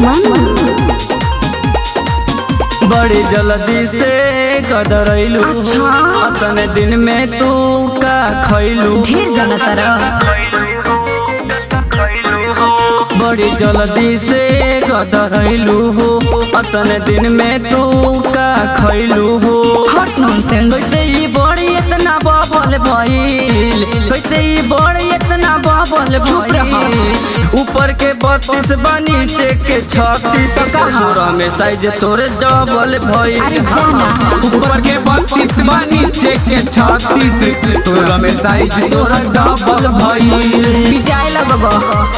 बड़ी जल्दी से गदरैलू अच्छा। अतने दिन में तू का खैलू ढेर जाना तरह बड़ी जल्दी से गदरैलू हो अतने दिन में तू का खैलू हो हॉट नॉनसेंस कैसे ई बड़ी इतना बबल भइल कैसे ई बड़ी इतना बबल चुप रहा। भइल ऊपर के बत्तीस बा नीचे के छत्तीस कहा? सोलह में साइज तोरे डबल भइल अरे जाना ऊपर के बत्तीस बा नीचे के छत्तीस सोलह में साइज तोरा डबल भइल पिटाए लगबो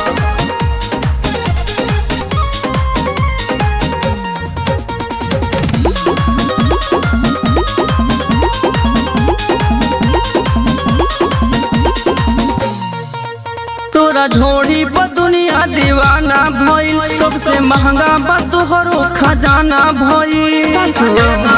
तोरा झोड़ी पर दुनिया दीवाना भइल सबसे महंगा बा तोहरो खजाना भइल सचो?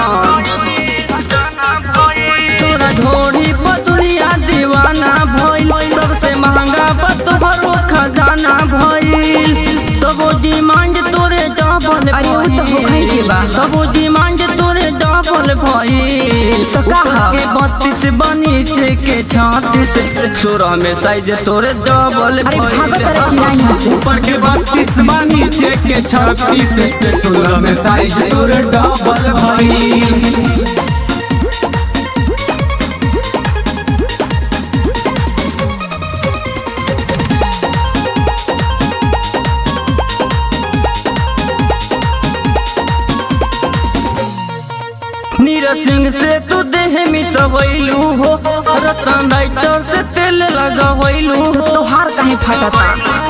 तोरा झोड़ी पर दुनिया दीवाना भइल सबसे महंगा बा तोहरो खजाना भइल तबो डिमांड तोरे डबल अरे वो तो होखई के बा। तबो डिमांड तोरे डबल भइल तो का ऊपर ह? के बत्तीस बनी से के छत्तीस सोलह में साइज तोरे डबल अरे भइल भागो तरह की ना यहाँ से ऊपर के बत्तीस बा नीचे के छत्तीस सोलह में साइज तोरा डबल भइल नीरज सिंह से तू देह मिसवैलू हो रतन राइटर से तेल लगवैलू तो हो तोहार काहे फटता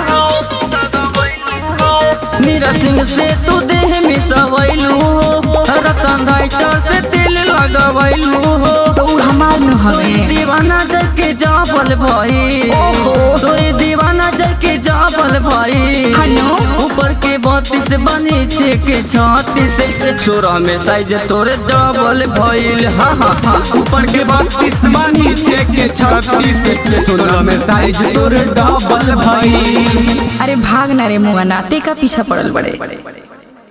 नीरज सिंह से तू देह मिसवैलू हो रतन राइटर से तेल लगवैलू हो तो उ हमार न हवे दीवाना जल के जाबल भाई ओहो। तोरे दीवाना जल के जाबल भाई हनो? ऊपर के बत्तीस बनी छे के छत्तीस सोलह में साइज तोरे डबल भइल हा हा हा ऊपर के बत्तीस बा नीचे के छत्तीस सोलह में साइज तोरा डबल भइल अरे भाग ना रे मुआ नाते का पीछा पड़ल बड़े